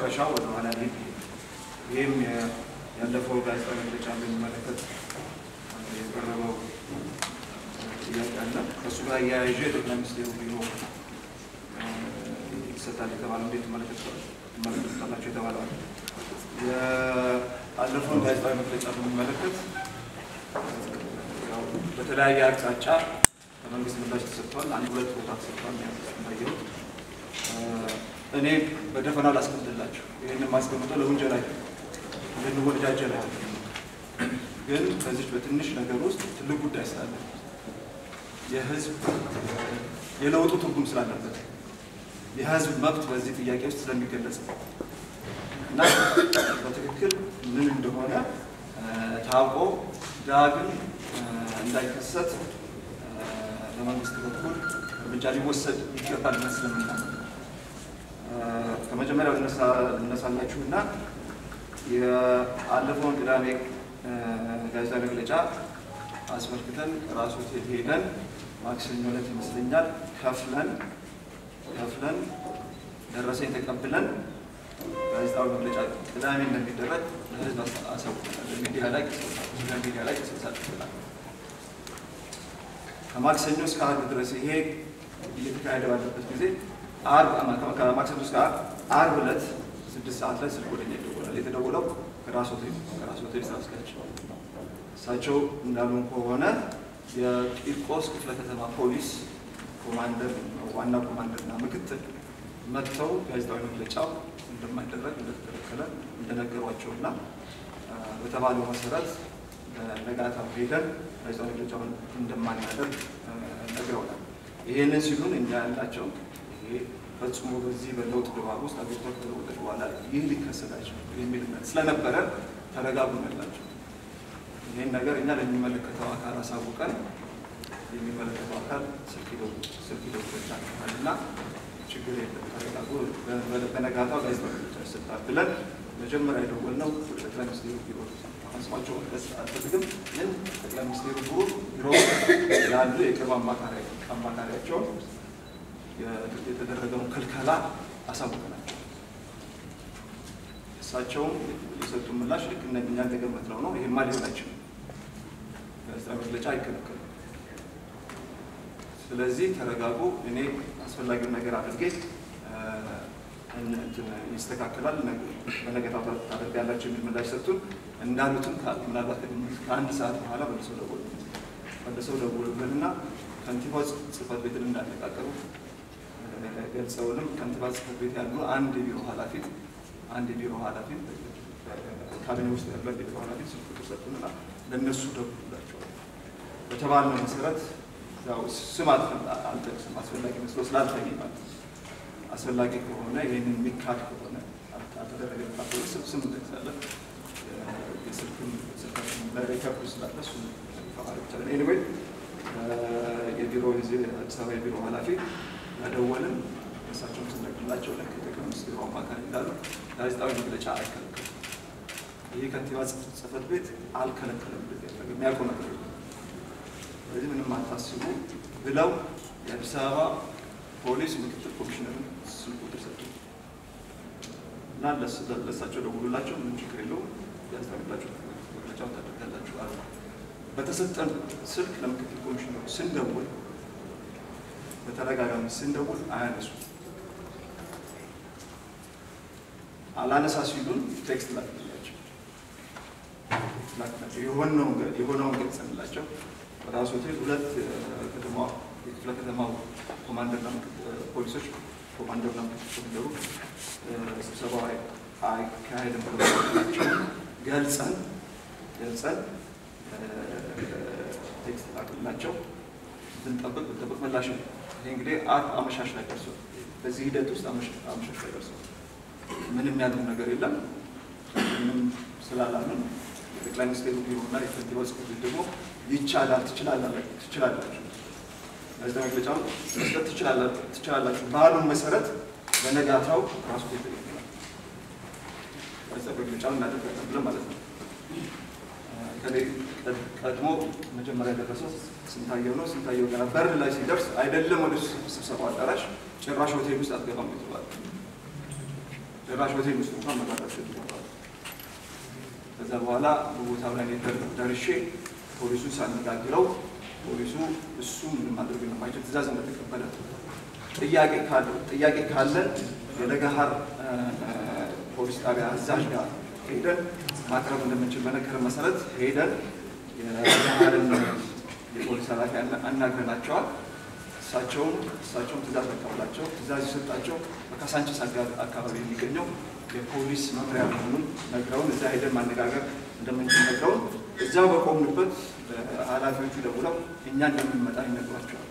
መጨረሻው ወደ ኋላ ሄድ ይህም ያለፈው ጋዜጣዊ መግለጫ በሚመለከት የቀረበው ጥያቄ አለ። ከእሱ ጋር እያያዥ ጠቅላይ ሚኒስትሩ ቢሮ ይሰጣል የተባለው እንዴት ትመለከታላቸው የተባለዋል። የአለፈውን ጋዜጣዊ መግለጫ በሚመለከት ያው በተለያየ አቅጣጫ ከመንግስት ምላሽ ተሰጥቷል። አንድ ሁለት ቦታ ተሰጥቷል እንዳየሁት። እኔ በደፈናው ላስቀምጥላቸው ይህን ማስቀምጠው ለውንጀላ ልንወጃጀል ግን በዚች በትንሽ ነገር ውስጥ ትልቅ ጉዳይ ስላለ የህዝብ የለውጡ ትርጉም ስላለበት የህዝብ መብት በዚህ ጥያቄ ውስጥ ስለሚገለጽ እና በትክክል ምን እንደሆነ ታውቆ ዳግም እንዳይከሰት በመንግስት በኩል እርምጃ ሊወሰድ ይገባል መስለምና ከመጀመሪያው ልነሳላችሁ እና የአለፈውን ቅዳሜ ጋዜጣዊ መግለጫ አስመልክተን ራሱ ሆቴል ሄደን ማክሰኞ ዕለት ይመስለኛል ከፍለን ከፍለን ደረሰኝ ተቀብለን ጋዜጣዊ መግለጫ ቅዳሜ እንደሚደረግ ለህዝብ አሳውቀናል። ሚዲያ ላይ ሚዲያ ላይ ቅስቀሳ ከማክሰኞ እስከ አርብ ድረስ ይሄ እየተካሄደ ባለበት ጊዜ ከማክሰኞ እስከ አርብ ዕለት ስድስት ሰዓት ላይ ስልክ ወደኛ ይደወላል። የተደወለው ከራስ ሆቴል ከራስ ሆቴል ስራ አስኪያጅ እሳቸው እንዳሉን ከሆነ የቂርቆስ ክፍለ ከተማ ፖሊስ ኮማንደር ዋና ኮማንደርና ምክትል መጥተው ጋዜጣዊ መግለጫው እንደማይደረግ እንደተከለከለ እንደነገሯቸውና በተባለው መሰረት ነጋታው ሄደን ጋዜጣዊ መግለጫውን እንደማናደርግ ነግረውናል። ይህንን ሲሉን እኛ ያላቸው ይሄ ፈጽሞ በዚህ በለውጥ ድባብ ውስጥ አገሪቷ ከተለወጠች በኋላ ይህ ሊከሰታቸው የሚል እምነት ስለነበረ ተረጋጉ ያላቸው። ይህን ነገር እኛ ለሚመለከተው አካል አሳውቀን የሚመለከተው አካል ስልክ ይደውልላችኋል እና ችግር የለም ተረጋጉ፣ በነጋታው ጋዜጣዊ መግለጫ ይሰጣል ብለን መጀመሪያ የደወልነው ወደ ጠቅላይ ሚኒስትሩ ቢሮ ስማቸው መጥቀስ አልፈልግም፣ ግን ጠቅላይ ሚኒስትሩ ቢሮ ቢሮ ያሉ የቅርብ አማካሪያቸውን የተደረገውን ክልከላ አሳውቀናቸው እሳቸውም የሰጡ ምላሽ ልክ እኛ እንደገመትነው ነው። ይሄማ ሊሆን አይችልም፣ ጋዜጣዊ መግለጫ አይከለከልም። ስለዚህ ተረጋጉ፣ እኔ አስፈላጊውን ነገር አድርጌ ይስተካከላል፣ በነገታው ታደርጋላችሁ የሚል ምላሽ ሰጡን። እንዳሉትም ምናልባት ከአንድ ሰዓት በኋላ መልሰው ደወሉ መልሰው ደወሉልንና ከንቲባ ጽሕፈት ቤትን እንዳነጋገሩ ገልጸውንም ከንቲባ ጽሕፈት ቤት ያሉ አንድ የቢሮ ኃላፊ አንድ የቢሮ ኃላፊ ካቢኔ ውስጥ ያሉ አንድ የቢሮ ኃላፊ ስልክ ቁጥር ሰጡንና ለእነሱ ደውሉላቸዋል። በተባልነው መሰረት ያው ስም አልጠቅስም አስፈላጊ መስሎ ስላልታየ ማለት ነው። አስፈላጊ ከሆነ ይህንን የሚካድ ከሆነ አልተደረገ ስም ስም እንጠቅሳለን። የስልክም ስልካችን ላይ ሪከርዱ ስላለ እሱ ማለት ይቻላል። ኤኒዌይ የቢሮ አዲስ አበባ የቢሮ ኃላፊ ያደወልን እሳቸውን ስንነግርላቸው ለክ ጠቅላይ ሚኒስትሩ አማካሪ እንዳሉ ጋዜጣዊ መግለጫ አይከለከልም። ይህ ከንቲባ ጽሕፈት ቤት አልከለከለም። የሚያውቀው ነገር ስለዚህ ምንም አታስቡ ብለው የአዲስ አበባ ፖሊስ ምክትል ኮሚሽነርን ስልክ ቁጥር ሰጡ እና ለእሳቸው ደውሉላቸው፣ ምንም ችግር የለውም ጋዜጣዊ መግለጫውን ታደርጋላችሁ አሉ። በተሰጠን ስልክ ለምክትል ኮሚሽነሩ ስንደውል በተደጋጋሚ ስንደውል አያነሱ አላነሳ ሲሉን ቴክስት ላክላቸው ላክላቸው የሆነውን ገልጸንላቸው በራሱ ሆቴል ሁለት ከተማ የክፍለ ከተማው ኮማንደርና ፖሊሶች ኮማንደርና ኮሚደሩ ስብሰባ አይካሄድም ናቸው ገልጸን ገልጸን ቴክስት ላክላቸው ብንጠብቅ ብንጠብቅ ምላሽ ነው። ይህ እንግዲህ አርብ አመሻሽ ላይ ደርሷል። በዚህ ሂደት ውስጥ አመሻሽ ላይ ደርሷል። ምንም ያለው ነገር የለም። ምንም ስላላምን የጠቅላይ ሚኒስቴሩ ቢሮና የከንቲባ ጽሕፈት ቤት ደግሞ ይቻላል ትችላላችሁ፣ ጋዜጣዊ መግለጫውን መስጠት ትችላላችሁ ባሉን መሰረት በነጋታው ራሱ ቤት ይገኛል ጋዜጣዊ መግለጫውን እናደርጋለን ብለን ማለት ነው። ቀድሞ መጀመሪያ የደረሰው ስንታየው ነው። ስንታየው ገና በር ላይ ሲደርስ አይደለም ወደ ስብሰባው አዳራሽ ጭራሽ ሆቴል ውስጥ አትገባም የተባለ ደራሽ ሆቴል ውስጥ እንኳን መግባት አስገድደዋል። ከዛ በኋላ በቦታው ላይ ደርሼ ፖሊሱን ሳነጋግረው ፖሊሱ እሱ ምንም ማድረግ የለባቸው ትእዛዝ እንደተቀበለ ጥያቄ ካለን የለገሃር ፖሊስ ጣቢያ አዛዥ ጋር ሄደን ማቅረብ እንደምንችል በነገር መሰረት ሄደን የለገሃርን የፖሊስ ኃላፊ አናግረናቸዋል። እሳቸውም እሳቸውም ትእዛዝ መቀበላቸው ትእዛዝ የሰጣቸው በካሳንችስ አካባቢ የሚገኘው የፖሊስ መምሪያ መሆኑን ነግረውን እዛ ሄደን ማነጋገር እንደምንችል ነግረውን እዚያው በቆምንበት ኃላፊዎቹ ደውለው እኛ እንደምንመጣ ይነግሯቸዋል።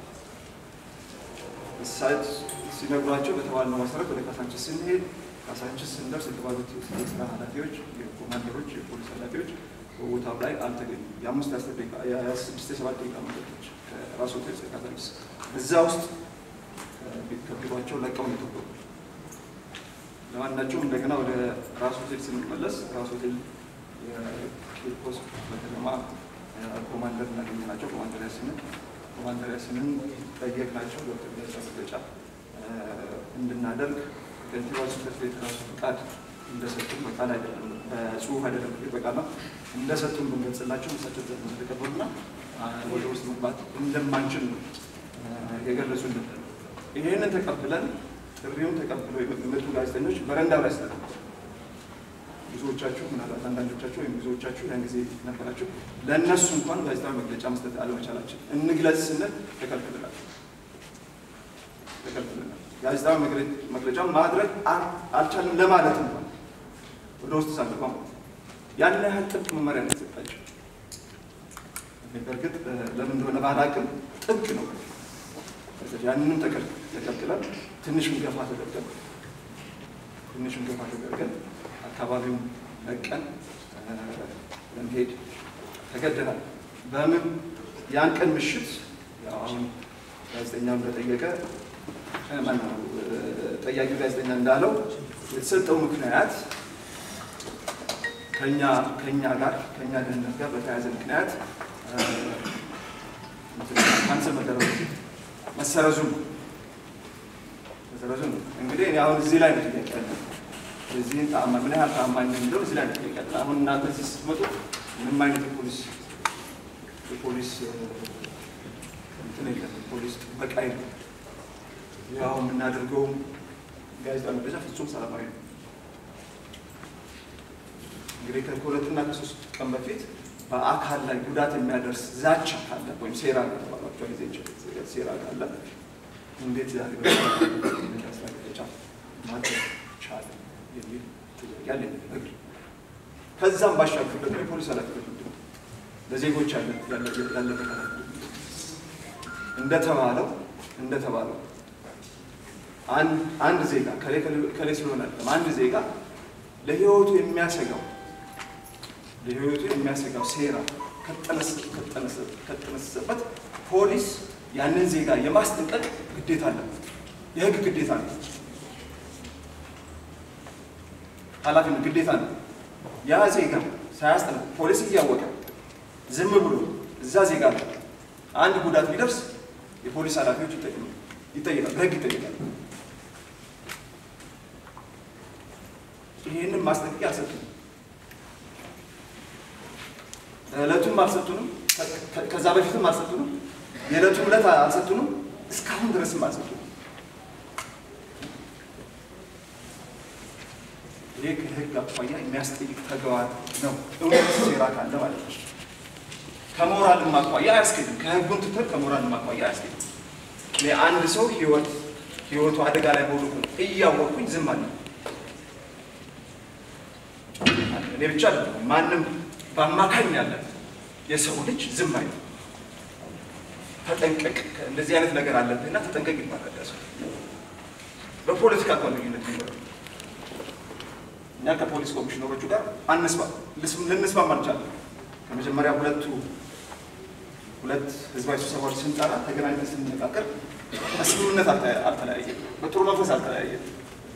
እሳት ሲነግሯቸው በተባልነው መሰረት ወደ ካሳንችስ ስንሄድ ካሳንችስ ስንደርስ የተባሉት የስራ ኃላፊዎች፣ የኮማንደሮች፣ የፖሊስ ኃላፊዎች በቦታው ላይ አልተገኙም። የአምስት አስር ደቂቃ የስድስት የሰባት ደቂቃ መንገዶች ከራስ ሆቴል እስከ ካሳንችስ እዛ ውስጥ ከቢሯቸው ለቀው ነው የተወገዱ። ለማናቸውም እንደገና ወደ ራስ ሆቴል ስንመለስ ራስ ሆቴል የኪርኮስ በከተማ ኮማንደር እናገኘናቸው። ኮማንደር ያስንን ኮማንደር ያስንን ጠየቅናቸው። ዶክተር ገዛ መግለጫ እንድናደርግ ከንቲባው ጽሕፈት ቤት ራሱ ፍቃድ እንደሰጡን በቃል አይደለም በጽሁፍ አይደለም በቃል ነው እንደሰጡን ብንገልጽላቸው እሳቸው ተቀበሉና ወደ ውስጥ መግባት እንደማንችል ነው የገለጹልን። ይሄንን ተቀብለን ጥሪውን ተቀብለው የመጡ ጋዜጠኞች በረንዳው ላይ ስለ ብዙዎቻችሁ ምናልባት አንዳንዶቻችሁ ወይም ብዙዎቻችሁ ያን ጊዜ ነበራችሁ። ለእነሱ እንኳን ጋዜጣዊ መግለጫ መስጠት አለመቻላችን እንግለጽ ስንል ተከልክለናል ተከልክለናል። ጋዜጣዊ መግለጫ ማድረግ አልቻልም ለማለት እንኳን ወደ ውስጥ ሳንገባ ያን ያህል ጥብቅ መመሪያ ነው የተሰጣቸው። በእርግጥ ለምን እንደሆነ ባላቅም ጥብቅ ነው። ያንንም ተከልክለን ትንሽም ገፋ ተደርገን ትንሽም ገፋ ተደርገን አካባቢውን ለቀን ለመሄድ ተገደናል። በምን ያን ቀን ምሽት አሁን ጋዜጠኛው እንደጠየቀ ማነው ጠያቂው ጋዜጠኛ እንዳለው የተሰጠው ምክንያት ከኛ ከኛ ጋር ከኛ ደህንነት ጋር በተያያዘ ምክንያት ካንሰል መደረጉ መሰረዙ ነው መሰረዙ ነው። እንግዲህ እኔ አሁን እዚህ ላይ ነው ጥያቄ ያለ የዚህን ተአማ ምን ያህል ተአማኝ ነው የሚለው እዚህ ላይ ነው ጥያቄ ያለ። አሁን እናንተ እዚህ ስትመጡ ምንም አይነት የፖሊስ የፖሊስ እንትን የለም፣ የፖሊስ ጥበቃ የለም። ያው የምናደርገውም ጋዜጣ መግለጫ ፍጹም ሰላማዊ ነው። እንግዲህ ከሁለትና ከሶስት ቀን በፊት በአካል ላይ ጉዳት የሚያደርስ ዛቻ ካለ ወይም ሴራ የተባሏቸው ጊዜ ሴራ ካለ እንዴት ዛሬ ጋዜጣ መግለጫ ማድረግ ቻለ የሚል ጥያቄ አለ። ከዛም ባሻገር ደግሞ የፖሊስ ኃላፊነት ምንድን ነው? ለዜጎች ያለበት ኃላፊነት እንደተባለው እንደተባለው አንድ ዜጋ ከሌ ስለሆነ አይደለም አንድ ዜጋ ለህይወቱ የሚያሰጋው ለህይወቱ የሚያሰጋው ሴራ ከጠነሰሰበት ፖሊስ ያንን ዜጋ የማስጠንቀቅ ግዴታ አለበት። የህግ ግዴታ ነው። ኃላፊነት ግዴታ ነው። ያ ዜጋ ሳያስጠነቅ ፖሊስ እያወቀ ዝም ብሎ እዛ ዜጋ ላይ አንድ ጉዳት ቢደርስ የፖሊስ ኃላፊዎች ይጠይቃል፣ በህግ ይጠይቃል። ይህንን ማስጠንቀቂያ አልሰጡንም። ዕለቱም አልሰጡንም። ከዛ በፊትም አልሰጡንም። የዕለቱን ዕለት አልሰጡንም። እስካሁን ድረስም አልሰጡንም። ይህ ከህግ አኳያ የሚያስጠይቅ ተግባር ነው። እውነት ሴራ ካለ ማለት ነው። ከሞራልም አኳያ አያስኬድም። ከህጉን ትተን ከሞራልም አኳያ አያስኬድም። የአንድ ሰው ህይወት ህይወቱ አደጋ ላይ መውደቁን እያወቅኩኝ ዝም አለ እኔ ብቻ አይደለም ማንም በአማካኝ ያለ የሰው ልጅ ዝም አይልም። ተጠንቀቅ፣ እንደዚህ አይነት ነገር አለብህና ተጠንቀቅ ይባላል። ሰው በፖለቲካ እንኳን ልዩነት ቢኖር እኛ ከፖሊስ ኮሚሽነሮቹ ጋር አንስማ ልንስማማ አልቻለም። ከመጀመሪያ ሁለቱ ሁለት ህዝባዊ ስብሰባዎች ስንጠራ ተገናኝተን ስንነጋገር በስምምነት አልተለያየም፣ በጥሩ መንፈስ አልተለያየም።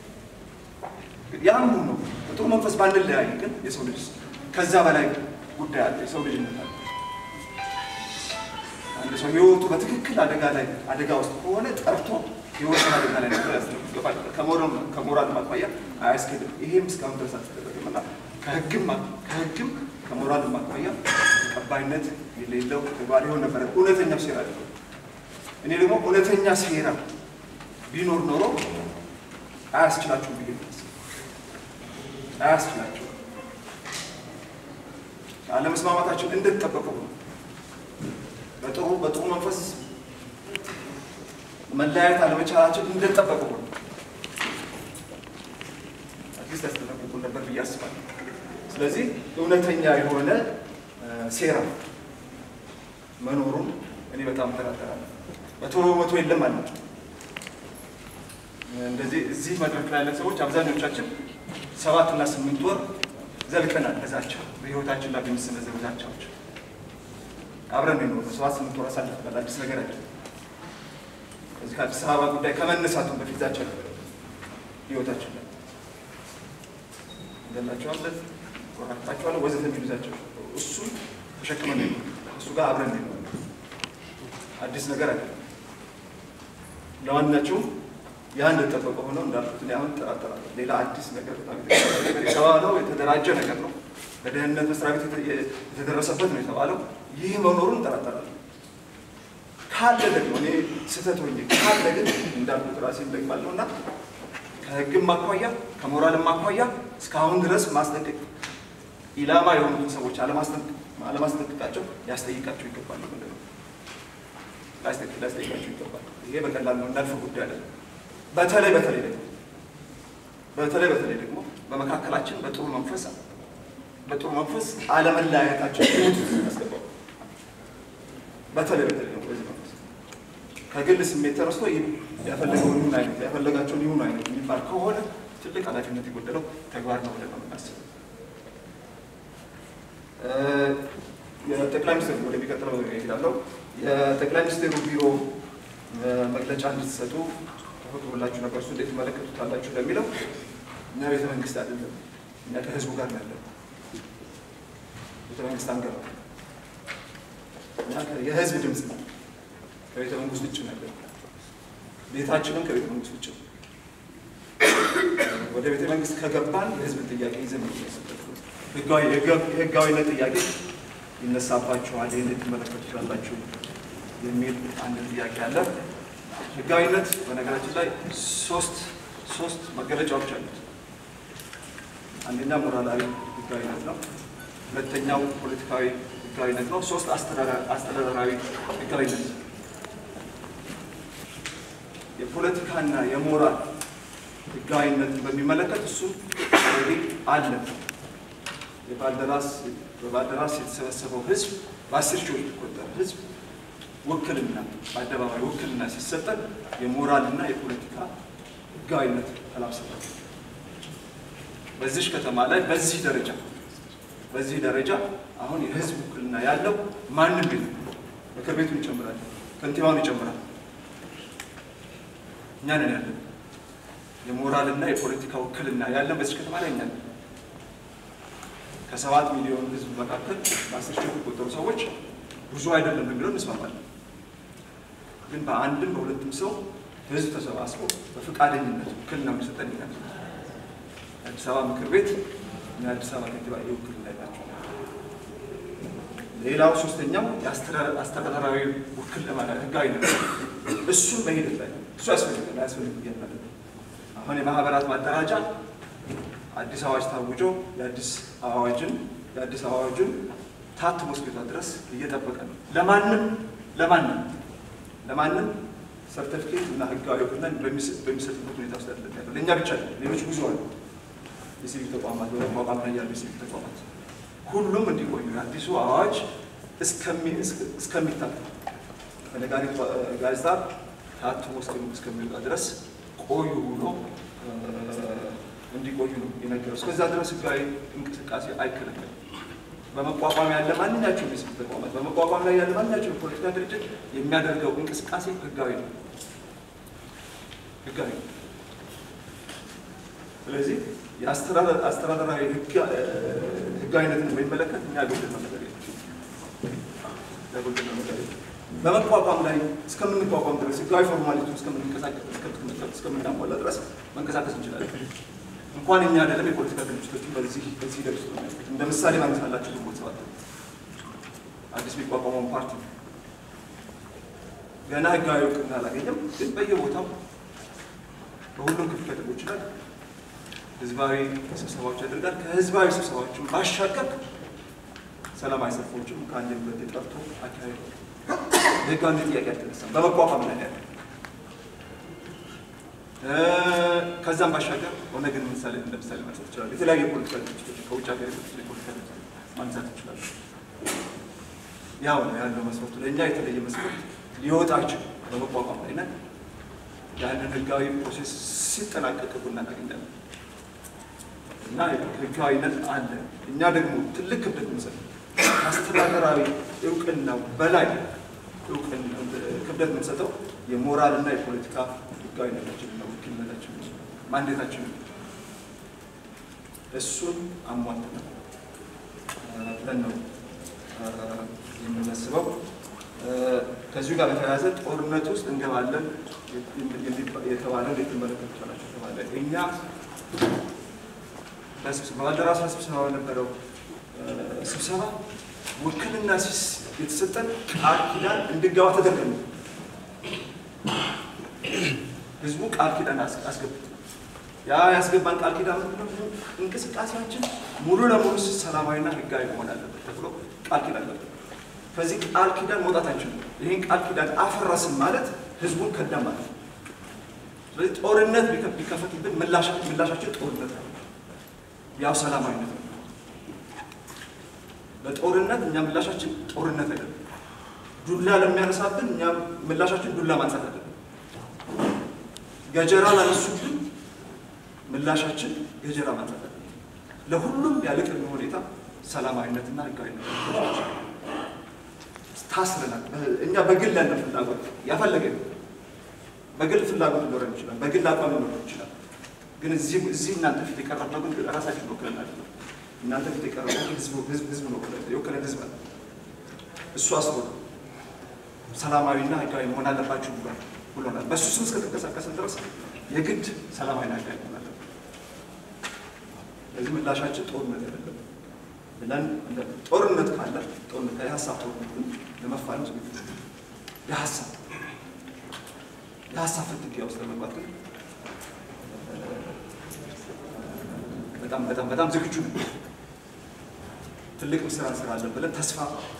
ያም ሆኖ በጥሩ መንፈስ ባንለያይ ግን የሰው ልጅ ከዛ በላይ ጉዳይ አለ። የሰው ልጅነት አለ። አንድ ሰው ህይወቱ በትክክል አደጋ ላይ አደጋ ውስጥ ከሆነ ጠርቶ የወሰን አደጋ ላይ ነበር ያስገባል። ከሞራል ማኳያ አያስኬድም። ይሄም እስካሁን ድረስ አልተደረገም እና ከህግም ከህግም ከሞራል ማኳያ ተቀባይነት የሌለው ተግባር ይሆን ነበረ እውነተኛው ሴራ ነው። እኔ ደግሞ እውነተኛ ሴራ ቢኖር ኖሮ አያስችላችሁም ብዬ አያስችላችሁም። አለመስማማታችን እንደተጠበቀው ነው። በጥሩ በጥሩ መንፈስ መለያየት አለመቻላችን እንደተጠበቀው ነው። አትሊስት ያስጠነቅቁን ነበር ብዬ አስባለሁ። ስለዚህ እውነተኛ የሆነ ሴራ መኖሩን እኔ በጣም እጠራጠራለሁ። መቶ በመቶ የለም አለ እንደዚህ እዚህ መድረክ ላይ ያለን ሰዎች አብዛኞቻችን ሰባት እና ስምንት ወር ዘልቀናል። በዛቸው በህይወታችን ላይ በሚሰነዘሩ ዛቻዎች አብረን ነው ሰባት ስምንት ወር አሳልፈናል። አዲስ ነገር አይደለም። ከዚህ ከአዲስ አበባ ጉዳይ ከመነሳቱ በፊት ዛቻ ነበር ህይወታችን ላይ እንገላቸዋለን፣ ቆራርጣቸዋለን፣ ወዘተ የሚሉ ዛቻ እሱ ተሸክመን ነው እሱ ጋር አብረን ነው አዲስ ነገር አይደለም። ለዋናቸውም ያ እንደተጠበቀ ሆነው እንዳልኩት እኔ አሁን እጠራጠራለሁ። ሌላ አዲስ ነገር በጣም የተባለው የተደራጀ ነገር ነው። በደህንነት መስሪያ ቤት የተደረሰበት ነው የተባለው። ይህ መኖሩን እጠራጠራለሁ። ካለ ደግሞ እኔ ስህተት ሆኜ ካለ ግን እንዳልኩት ራሴን ደግማለሁ እና ከህግም አኳያ ከሞራልም አኳያ እስካሁን ድረስ ማስጠንቀቅ ኢላማ የሆኑትን ሰዎች አለማስጠንቀቃቸው ሊያስጠይቃቸው ይገባል። ምንድን ነው ሊያስጠይቃቸው ይገባል። ይሄ በቀላል ነው እንዳልፈው ጉዳይ አይደለም። በተለይ በተለይ ደግሞ በተለይ በተለይ ደግሞ በመካከላችን በጥሩ መንፈስ በጥሩ መንፈስ አለመለያየታችን ያስገባው በተለይ በተለይ ደግሞ በዚህ መንፈስ ከግል ስሜት ተነስቶ ያፈለገውን ይሁን አይነት ያፈለጋቸውን ይሁን አይነት የሚባል ከሆነ ትልቅ ኃላፊነት የጎደለው ተግባር ነው ብለን ነው የምናስበው። የጠቅላይ ሚኒስትር ወደሚቀጥለው ይሄዳለው። የጠቅላይ ሚኒስትሩ ቢሮ መግለጫ እንድትሰጡ ተፈቅዶላችሁ ነበር። እሱ እንዴት ትመለከቱታላችሁ ለሚለው እኛ ቤተ መንግስት አይደለም፣ እኛ ከህዝቡ ጋር ነው ያለው። ቤተ መንግስት አንገባ፣ እኛ የህዝብ ድምፅ ነው። ከቤተ መንግስት ውጭ ነው ያለው። ቤታችንም ከቤተ መንግስት ውጭ ነው። ወደ ቤተ መንግስት ከገባን የህዝብን ጥያቄ ይዘን ነው የህጋዊነት ጥያቄ ይነሳባችኋል። ይህን ትመለከቱታላችሁ የሚል አንድ ጥያቄ አለ። ህጋዊነት በነገራችን ላይ ሶስት ሶስት መገለጫዎች አሉት። አንደኛ ሞራላዊ ህጋዊነት ነው። ሁለተኛው ፖለቲካዊ ህጋዊነት ነው። ሶስት አስተዳደራዊ ህጋዊነት። የፖለቲካና የሞራል ህጋዊነትን በሚመለከት እሱ አለ። የባልደራስ በባልደራስ የተሰበሰበው ህዝብ በአስር ሺዎች የሚቆጠር ህዝብ ውክልና በአደባባይ ውክልና ሲሰጠን የሞራልና የፖለቲካ ህጋዊነት ተላብሰናል። በዚህ ከተማ ላይ በዚህ ደረጃ በዚህ ደረጃ አሁን የህዝብ ውክልና ያለው ማንም የለም። ምክር ቤቱን ይጨምራል፣ ከንቲባውን ይጨምራል። እኛ ነን ያለን የሞራልና የፖለቲካ ውክልና ያለን በዚህ ከተማ ላይ እኛ ነን። ከሰባት ሚሊዮን ህዝብ መካከል በአስር ሺህ የሚቆጠሩ ሰዎች ብዙ አይደለም የሚለው እንስማማለን። ግን በአንድም በሁለትም ሰው ህዝብ ተሰባስቦ በፈቃደኝነት ውክልና የሚሰጠን ይላል። የአዲስ አበባ ምክር ቤት እና የአዲስ አበባ ከንቲባ የውክልና ናቸው። ሌላው ሶስተኛው የአስተዳደራዊ ውክልና ህጋዊነት እሱን በሂደት ላይ እሱ ያስፈልጋል አያስፈልግም እያለ አሁን የማህበራት ማደራጃ አዲስ አዋጅ ታውጆ የአዲስ አዋጅን የአዲስ አዋጅን ታትሞ እስኪወጣ ድረስ እየጠበቀ ነው። ለማንም ለማንም ለማንም ሰርተፊኬት እና ህጋዊ እውቅና በሚሰጥበት ሁኔታ ውስጥ ያለ ያለው ለእኛ ብቻ ነው። ሌሎች ብዙ አሉ። የሲቪል ተቋማት በመቋቋም ላይ ያሉ የሲቪል ተቋማት ሁሉም እንዲቆዩ የአዲሱ አዋጅ እስከሚታተም በነጋሪት ጋዜጣ ታትሞ እስከሚወጣ ድረስ ቆዩ ብሎ እንዲቆዩ ነው የነገረው። እስከዛ ድረስ ህጋዊ እንቅስቃሴ አይከለከልም። በመቋቋም ያለ ማንኛቸውም የሲቪል ተቋማት በመቋቋም ላይ ያለ ማንኛቸውም የፖለቲካ ድርጅት የሚያደርገው እንቅስቃሴ ህጋዊ ነው ህጋዊ ነው። ስለዚህ የአስተዳደራዊ ህጋዊነትን በሚመለከት እኛ ጎልደን ነው ነገር ያጎልደን ነው ነገር በመቋቋም ላይ እስከምንቋቋም ድረስ ህጋዊ ፎርማሊቲ እስከምናሟላ ድረስ መንቀሳቀስ እንችላለን። እንኳን እኛ አይደለም የፖለቲካ ድርጅቶችን በዚህ በዚህ ሂደት ውስጥ ነው የሚያልፉት። እንደ ምሳሌ ማንሳላችሁ ግንቦት ሰባት አዲስ የሚቋቋመውን ፓርቲ ነው። ገና ህጋዊ እውቅና አላገኘም፣ ግን በየቦታው በሁሉም ክፍለ ከተሞች ላይ ህዝባዊ ስብሰባዎች ያደርጋል። ከህዝባዊ ስብሰባዎችም ባሻገር ሰላማዊ ሰልፎችም ከአንድ ሁለት የጠርቶ አካሄዱ የህጋዊ ጥያቄ አልተነሳም። በመቋቋም ላይ ያለ ከዛም ባሻገር ኦነግን ምሳሌ እንደ ምሳሌ ማንሳት ይችላል። የተለያዩ የፖለቲካ ድርጅቶች ከውጭ ሀገር የመጡት የፖለቲካ ድርጅቶች ማንሳት ይችላሉ። ያው ነው ያለው መስፈርቱ። ለእኛ የተለየ መስፈርት ሊወጣ አይችልም። በመቋቋም ላይ ነን። ያንን ህጋዊ ፕሮሴስ ሲጠናቀቅ ቡና እናገኛለን እና ህጋዊነት አለ። እኛ ደግሞ ትልቅ ክብደት መሰለ አስተዳደራዊ እውቅናው በላይ ክብደት የምንሰጠው የሞራልና የፖለቲካ ህጋዊነታችን ነው፣ ውክልነታችን ማንዴታችን እሱን አሟልተናል ብለን ነው የምናስበው። ከዚሁ ጋር በተያያዘ ጦርነት ውስጥ እንገባለን የተባለው የተመለከቱ ናቸው ተባለ። እኛ ባልደራስ ስብሰባ በነበረው ስብሰባ ውክልና የተሰጠን ቃል ኪዳን እንድንገባ ተደረገ። ህዝቡ ቃል ኪዳን አስገብት ያ ያስገባን ቃል ኪዳን ምንድነው? እንቅስቃሴያችን ሙሉ ለሙሉ ሰላማዊና ህጋዊ መሆን አለበት ተብሎ ቃል ኪዳን ነበር። ከዚህ ቃል ኪዳን መውጣት አንችልም። ይህን ቃል ኪዳን አፈረስን ማለት ህዝቡን ከዳም ማለት ነው። ስለዚህ ጦርነት ቢከፈትብን ምላሻችን ጦርነት ነው፣ ያው ሰላማዊነት ነው። ለጦርነት እኛ ምላሻችን ጦርነት አይደለም። ዱላ ለሚያነሳብን እኛ ምላሻችን ዱላ ማንሳት አይደለም። ገጀራ ላነሱብን ምላሻችን ገጀራ ማንሳት አይደለም። ለሁሉም ያለ ቅድመ ሁኔታ ሰላማዊነትና ህጋዊነት ታስረናል። እኛ በግል ያለ ፍላጎት ያፈለገ በግል ፍላጎት ሊኖረን ይችላል። በግል አቋም ሊኖረን ይችላል። ግን እዚህ እዚህ እናንተ ፊት የቀረብነው ግን ራሳችን ወክለን አይደለም። እናንተ ፊት የቀረበው ህዝብ ህዝብ ህዝብ ነው የወከለን ህዝብ አለ። እሱ አስቦ ሰላማዊና ህጋዊ መሆን አለባችሁ ብሏል ብሎናል። በእሱ ስም እስከተንቀሳቀስን ድረስ የግድ ሰላማዊና ህጋዊ መሆን አለበት። ለዚህ ምላሻችን ጦርነት አይደለም ብለን ጦርነት ካለ ጦርነት የሀሳብ ጦርነትን ለመፋለም ዝግጁ የሀሳብ የሀሳብ ፍትጊያ ውስጥ ለመግባት ግን በጣም በጣም በጣም ዝግጁ ነው። ትልቅ ስራ እንሰራለን ብለን ተስፋ